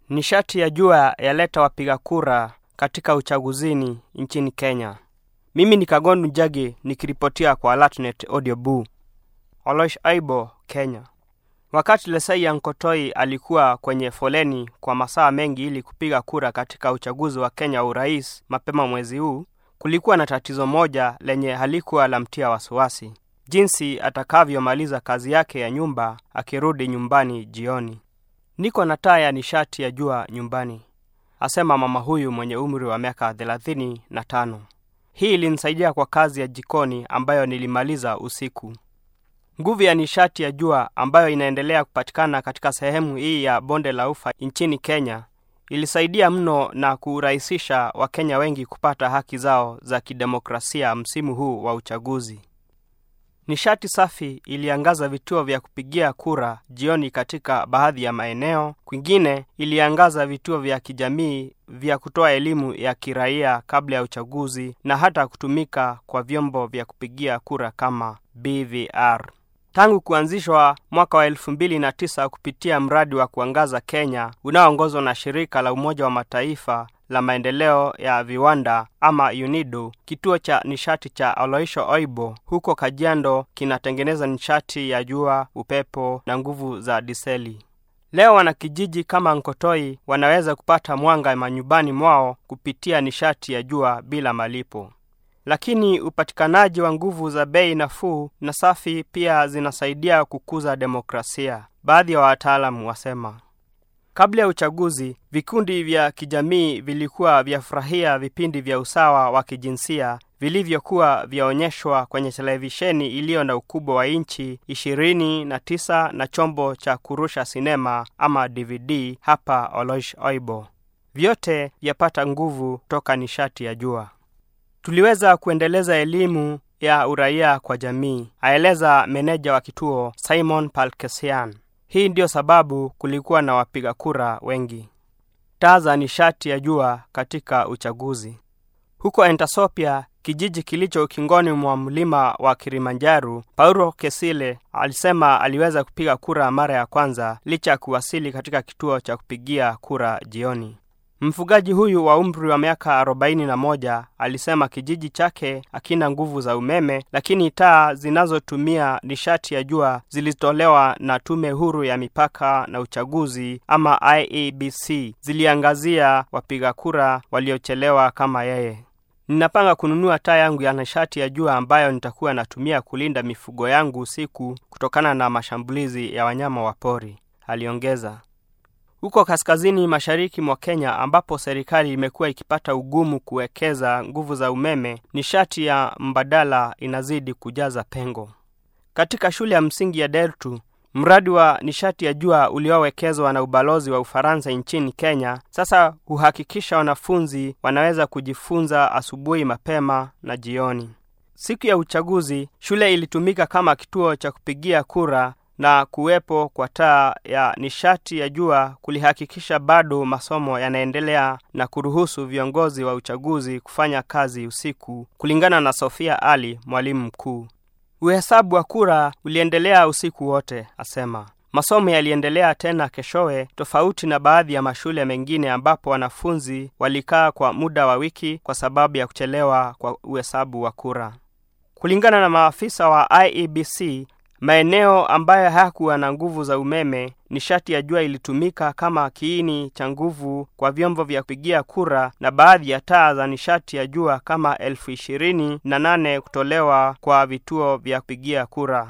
Nishati ya jua yaleta wapiga kura katika uchaguzini nchini Kenya. Mimi ni Kagondu Njagi nikiripotia kwa Alatnet Audio Boo. Olosh Aibo, Kenya. Wakati Lesai Ankotoi alikuwa kwenye foleni kwa masaa mengi ili kupiga kura katika uchaguzi wa Kenya wa urais mapema mwezi huu, kulikuwa na tatizo moja lenye halikuwa la mtia wasiwasi, jinsi atakavyomaliza kazi yake ya nyumba akirudi nyumbani jioni. Niko na taa ya nishati ya jua nyumbani, asema mama huyu mwenye umri wa miaka thelathini na tano. Hii ilinisaidia kwa kazi ya jikoni ambayo nilimaliza usiku. Nguvu ya nishati ya jua ambayo inaendelea kupatikana katika sehemu hii ya bonde la ufa nchini Kenya ilisaidia mno na kurahisisha Wakenya wengi kupata haki zao za kidemokrasia msimu huu wa uchaguzi. Nishati safi iliangaza vituo vya kupigia kura jioni katika baadhi ya maeneo. Kwingine iliangaza vituo vya kijamii vya kutoa elimu ya kiraia kabla ya uchaguzi na hata kutumika kwa vyombo vya kupigia kura kama BVR. Tangu kuanzishwa mwaka wa elfu mbili na tisa kupitia mradi wa kuangaza Kenya unaoongozwa na shirika la Umoja wa Mataifa la maendeleo ya viwanda ama UNIDO, kituo cha nishati cha Oloisho Oibo huko Kajiado kinatengeneza nishati ya jua, upepo na nguvu za diseli. Leo wanakijiji kama Nkotoi wanaweza kupata mwanga manyumbani mwao kupitia nishati ya jua bila malipo. Lakini upatikanaji wa nguvu za bei nafuu na safi pia zinasaidia kukuza demokrasia, baadhi ya wataalamu wasema. Kabla ya uchaguzi, vikundi vya kijamii vilikuwa vyafurahia vipindi vya usawa wa kijinsia vilivyokuwa vyaonyeshwa kwenye televisheni iliyo na ukubwa wa inchi ishirini na tisa na chombo cha kurusha sinema ama DVD hapa Olosh Oibo. Vyote vyapata nguvu toka nishati ya jua. Tuliweza kuendeleza elimu ya uraia kwa jamii, aeleza meneja wa kituo Simon Palkesian. Hii ndiyo sababu kulikuwa na wapiga kura wengi. Taa za nishati ya jua katika uchaguzi. Huko Entasopia, kijiji kilicho ukingoni mwa mlima wa Kilimanjaro, Paulo Kesile alisema aliweza kupiga kura mara ya kwanza licha ya kuwasili katika kituo cha kupigia kura jioni. Mfugaji huyu wa umri wa miaka arobaini na moja alisema kijiji chake hakina nguvu za umeme, lakini taa zinazotumia nishati ya jua zilitolewa na Tume Huru ya Mipaka na Uchaguzi ama IEBC, ziliangazia wapiga kura waliochelewa kama yeye. Ninapanga kununua taa yangu ya nishati ya jua ambayo nitakuwa natumia kulinda mifugo yangu usiku kutokana na mashambulizi ya wanyama wa pori, aliongeza. Huko kaskazini mashariki mwa Kenya ambapo serikali imekuwa ikipata ugumu kuwekeza nguvu za umeme, nishati ya mbadala inazidi kujaza pengo. Katika shule ya msingi ya Dertu, mradi wa nishati ya jua uliowekezwa na ubalozi wa Ufaransa nchini Kenya sasa huhakikisha wanafunzi wanaweza kujifunza asubuhi mapema na jioni. Siku ya uchaguzi, shule ilitumika kama kituo cha kupigia kura na kuwepo kwa taa ya nishati ya jua kulihakikisha bado masomo yanaendelea na kuruhusu viongozi wa uchaguzi kufanya kazi usiku, kulingana na Sofia Ali, mwalimu mkuu. Uhesabu wa kura uliendelea usiku wote, asema. Masomo yaliendelea tena keshowe, tofauti na baadhi ya mashule mengine ambapo wanafunzi walikaa kwa muda wa wiki kwa sababu ya kuchelewa kwa uhesabu wa kura. Kulingana na maafisa wa IEBC, maeneo ambayo hayakuwa na nguvu za umeme, nishati ya jua ilitumika kama kiini cha nguvu kwa vyombo vya kupigia kura na baadhi ya taa za nishati ya jua kama elfu ishirini na nane kutolewa kwa vituo vya kupigia kura.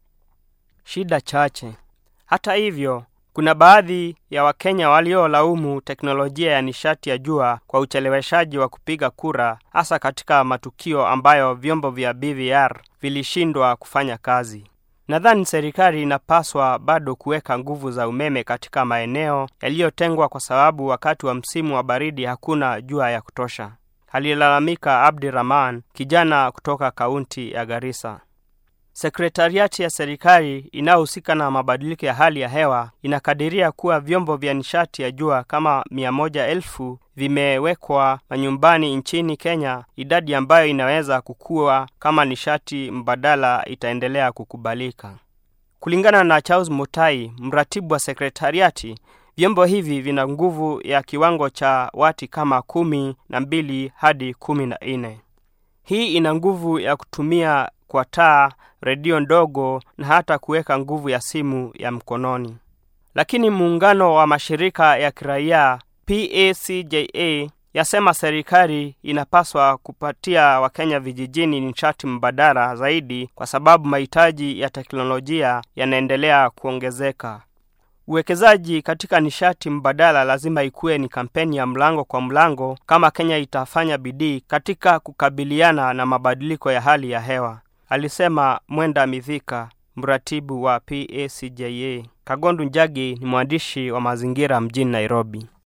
Shida chache. Hata hivyo, kuna baadhi ya Wakenya waliolaumu teknolojia ya nishati ya jua kwa ucheleweshaji wa kupiga kura, hasa katika matukio ambayo vyombo vya BVR vilishindwa kufanya kazi. Nadhani serikali inapaswa bado kuweka nguvu za umeme katika maeneo yaliyotengwa kwa sababu wakati wa msimu wa baridi hakuna jua ya kutosha, alilalamika Abdi Rahman, kijana kutoka kaunti ya Garissa. Sekretariati ya serikali inayohusika na mabadiliko ya hali ya hewa inakadiria kuwa vyombo vya nishati ya jua kama mia moja elfu vimewekwa manyumbani nchini Kenya, idadi ambayo inaweza kukua kama nishati mbadala itaendelea kukubalika. Kulingana na Charles Mutai, mratibu wa sekretariati, Vyombo hivi vina nguvu ya kiwango cha wati kama kumi na mbili hadi kumi na nne. Hii ina nguvu ya kutumia kwa taa, redio ndogo na hata kuweka nguvu ya simu ya mkononi. Lakini muungano wa mashirika ya kiraia PACJA yasema serikali inapaswa kupatia Wakenya vijijini nishati mbadala zaidi kwa sababu mahitaji ya teknolojia yanaendelea kuongezeka. Uwekezaji katika nishati mbadala lazima ikuwe ni kampeni ya mlango kwa mlango kama Kenya itafanya bidii katika kukabiliana na mabadiliko ya hali ya hewa, alisema Mwenda Mithika, mratibu wa PACJA. Kagondu Njagi ni mwandishi wa mazingira mjini Nairobi.